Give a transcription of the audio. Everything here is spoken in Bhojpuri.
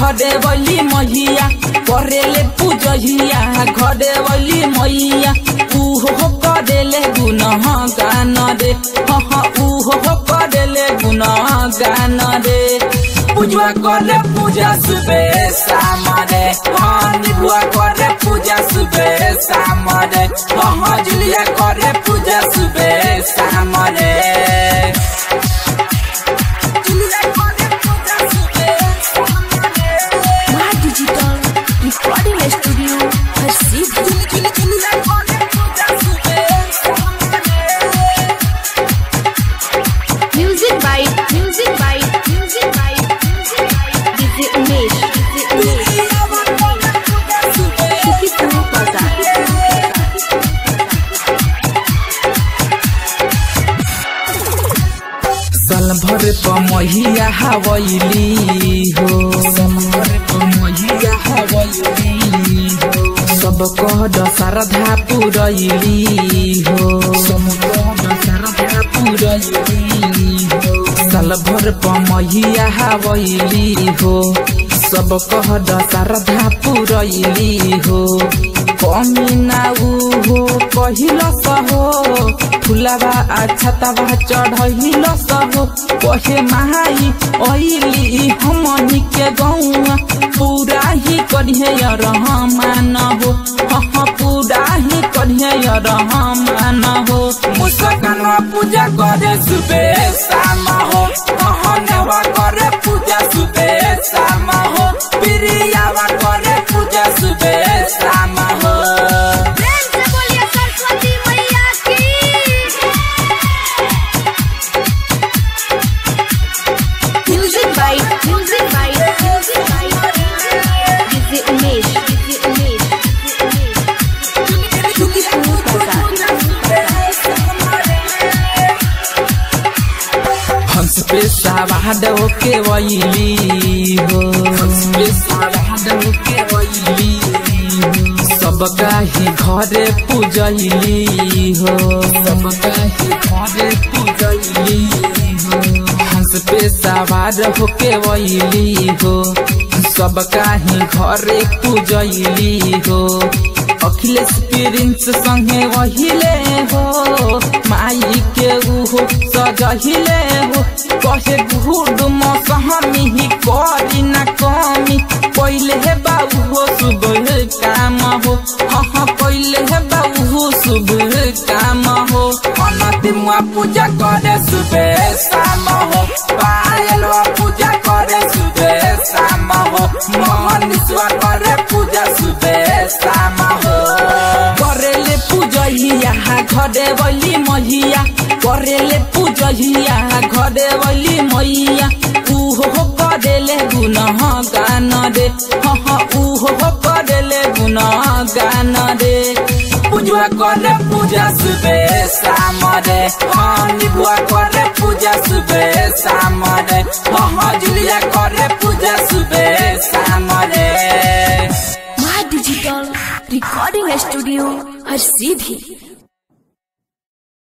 घरे बली मैया करेले पूजहिया घरे बली मैया उहो करेले गुनह गान रे हाँ उहो करेले गुनह गान रे पूजा करे पूजा सुबे शाम रे हाँ निबुआ करे पूजा सुबे शाम रे हाँ जुलिया करे पूजा सुबे शाम रे जुलिया करे पूजा सुबे शाम रे My Digital Recording Studio हर सीधी जुलिया करे पूजा सुबे शाम रे Music by Music by Music by Music by DJ Umesh DJ Umesh Shukipur Bazaar साल भर पमहिया हवैली हो साल भर पमहिया हवैली हो सब कह दशरधा पुरैली हो सब कह दशरधा पुरैली हो साल भर पमहिया हवैली हो सब कह दशरधा पुरैली हो कमी ना उ हो कहिल सहो फुलावा अच्छा तवा चढ़ैल सहो कहे माई ऐली हमनी के गौआ पूरा ही करिहे रहमान हो हाँ पूरा ही करिहे रहमान हो मुस्कानवा पूजा करे सुबे शाम हो हाँ नेवा करे पूजा सुबे शाम हो प्रियावा करे पूजा सुबे शाम हो प्रेम से बोलिए सरस्वती मैया की Music by Music by Music by DJ Umesh DJ Umesh Shukipur Bazaar हंस पे सवाद होके वैली हो हंस पे सवाद होके वैली हो सबका ही घरे पूजैली हो सबका ही घरे पूजैली हो हंस पे सवार होके वैली हो सबका ही घरे पूजैली हो अखिलेश प्रिंस संगे वहिले हो माई के उहो सजहिले हो कहे गुड मौसमी ही करी ना कमी पहिले हे बाबू हो सुबह काम हो हाँ हाँ पहिले हे बाबू हो सुबह काम हो अनतिमुआ पूजा करे सुबह शाम हो पायलवा पूजा करे सुबह शाम हो मोहनिसवा करे पूजा सुबह शाम हो करेले पूजहिया घरे बली मैया करेले पूजहिया घरे बली मैया उहो करेले गुनह गान रे हाँ उहो करेले गुनह गान रे पूजा करे पूजा सुबे शाम रे हाँ निबुआ करे पूजा सुबे शाम रे हाँ जुलिया करे पूजा सुबे शाम रे My Digital Recording Studio हर सीधी